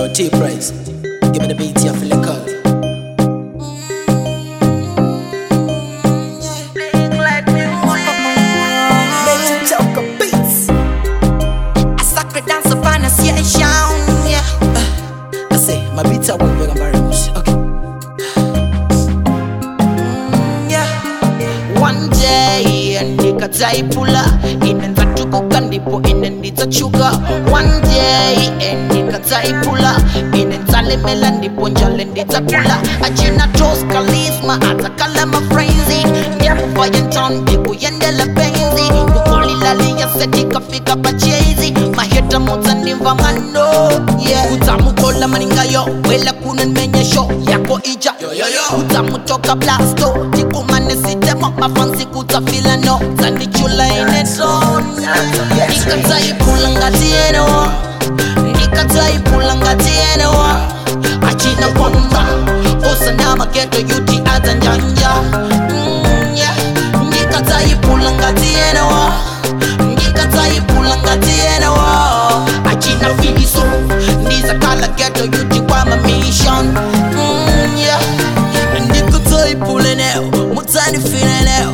T price. Give me the beat, you feel like Let's talk a beats. Sacred dance of pronunciation. Yeah. I say, my beats are one very much. Okay. Yeah. One day ndikataipula ine nzatukuka ndipo ine ndidzachuka one day ndikataipula ine nzalemela ndipo njale ndidzakula achina tos kalisma adzakala mafrenzi ndyakuvayentown ndikuyendela penzi kukolilaliyasetikafika pachezi maheta modzandimva mano yeah. udzamukola maningayo wela kuno nimenyesho yako ija udzamutoka blasto tikumane sitemo mafansi kudzafila no dzandichula inetona ndikadzaipula ngatiyenewa ndikadzaipula ngatiyenewa achina kwamba osana mageto yuti adzanjanja Mm, yeah. ndikadzaipula ngatiyenewa ndikadzaipula ngatiyenewa achina filiso ndizakala geto yuti kwama mission Mm, yeah. ndikadzaipule neo mudzanifile neo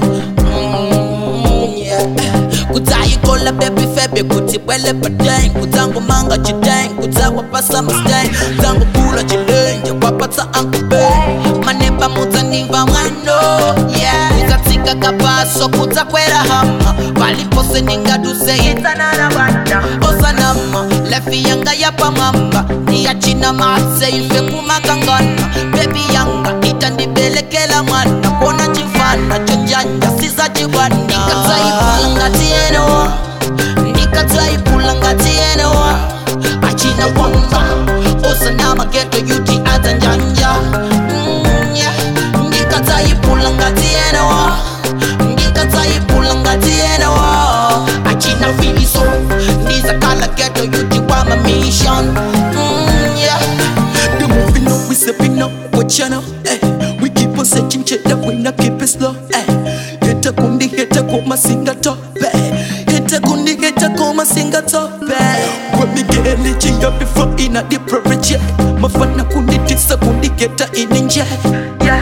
Mm, yeah. kudzayikola bebi febe kuti bwele padeng kudzangomanga chideng kudzawapasa masteng kudzangokula chilenje kwapatsa ankube maneba mudzandimva mwano yeah. kudzatsika kapaso kudzakwera hama palipose ningaduse itsanana bwana osanama lefi yanga yapamwamba ndiyachina matse ife kumakangana bebi yanga itandibelekela mwana kona chifana chonjanja sizachibwana ndikadzaipula ngatiyenewa ndikadzaipula ngatiyenewa achina kwamba osana mageto yuti adzanjanja Mm, yeah. ndikadzaipula ngatiyenewa ndikadzaipula ngatiyenewa achina filiso ndizakala geto yuti kwama mission Mm, yeah. The moving up, we stepping up, what you know? Eh, we keep on searching, check that we not keep it slow. Eh, heta kundi, heta koma singa top. Eh, heta kundi, heta koma singa top. Eh, when me get energy up before in a deep project. Mafana kundi, tisa kundi, heta in ninja. Yeah.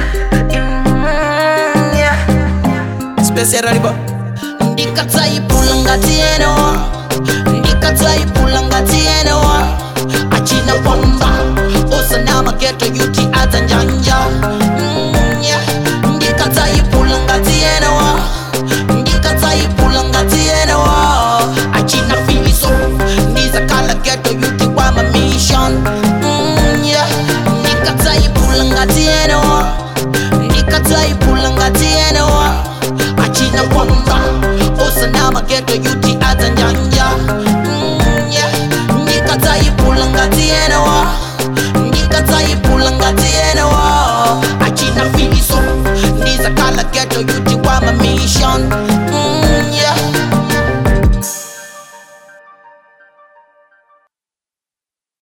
Mm, yeah. Special arriba. ndikadzaipula ngatiyenewa ndikadzaipula ngatiyenewa achina kwamba osana mageto yuti adzanjanja Mm, yeah. ndikadzaipula ngatiyenewa ndikadzaipula ngatiyenewa achina filiso ndizakala geto yuti kwama mission Mm, yeah. ndikadzaipula ngatiyenewa ndikadzaipula ngatiyenewa achina kwamba osana mageto yuti adzanjanja Mm, yeah. ndikadzaipula ngatiyenewa ndikadzaipula ngatiyenewa achina filiso ndizakala geto yuti kwama mission